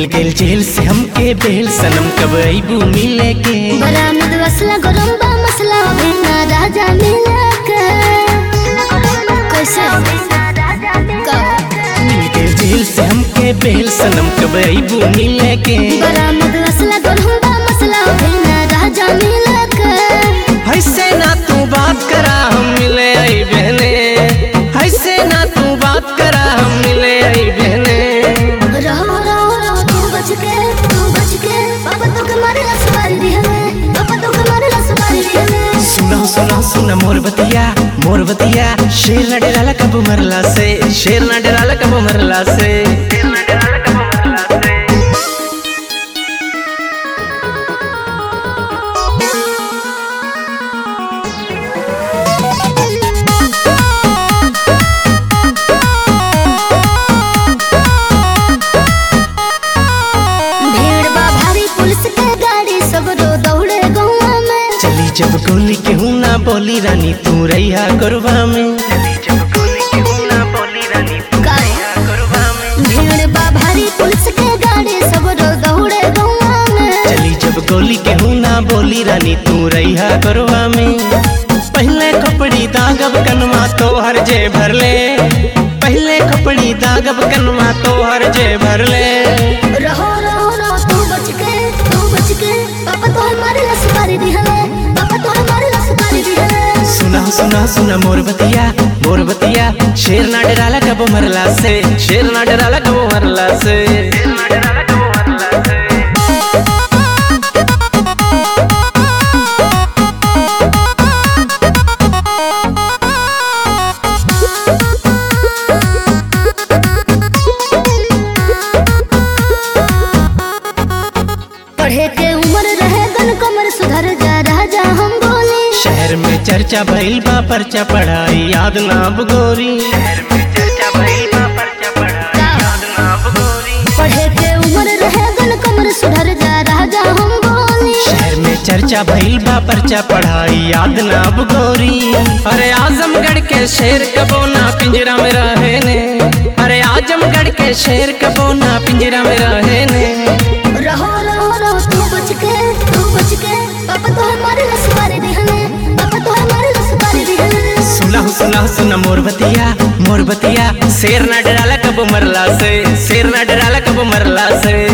गेल जेल से हमके बेल सनम कब अबू मिले के बरामद वसला गरम बा मसला बिना राजा मिला के कैसे मिल गेल जेल से हमके बेल सनम कब अबू मिले के बरामद वसला गरम बा मसला बिना राजा मिला के ऐसे ना तू बात करा हम मिले आई बहने ऐसे ना तू बात करा हम मिले आई बहने रहो रहो रहो तू बच के तू बच के पापा तो के मारे लसवारी दी हमें पापा तो के मारे लसवारी दी हमें सुना सुना सुना मोर बतिया मोर बतिया शेर ना डराला कब मरला से शेर ना डराला कब मरला से भीड़ बा भारी पुलिस के गाड़ी सब रो दौड़े गौवा में चली जब गोली केहू ना बोली रानी तू रैया गरबा में भीड़ बा भारी पुलिस के गाड़ी सब रो दौड़े गौवा में चली जब गोली केहू ना बोली रानी तू रैया गरबा में पहले कपड़ी दागब कनमा तो हर जे भरले पहले कपड़ी दागब कनमा तो हर जे भरले रहो रहो रहो तू बच के तू बच के पापा तो हमारे लसवारी दी हमें पापा तो हमारे लसवारी दी हमें सुना सुना सुना मोर बतिया मोर बतिया शेर ना डराला कब मरला से शेर ना डराला कब मरला से पढ़े के उम्र रहे गन कमर सुधर जा राजा हम बोले शहर में चर्चा भइल बा पर्चा पढ़ाई याद ना अब गोरी पढ़े के उम्र रहे गन कमर सुधर जा राजा हम बोले शहर में चर्चा भइल बा पर्चा पढ़ाई याद ना अब गोरी अरे आजमगढ़ के शेर कबो ना पिंजरा में रहे ने अरे आजमगढ़ के शेर कबो ना पिंजरा में रहे ने रहो रहो रहो तू बच के तू बच के पापा तो हमारे लसवारी दी हमें पापा तो हमारे लसवारी दी हमें सुना सुना सुना मोर बतिया मोर बतिया शेर ना डराला कब मरला से शेर ना डराला कब मरला से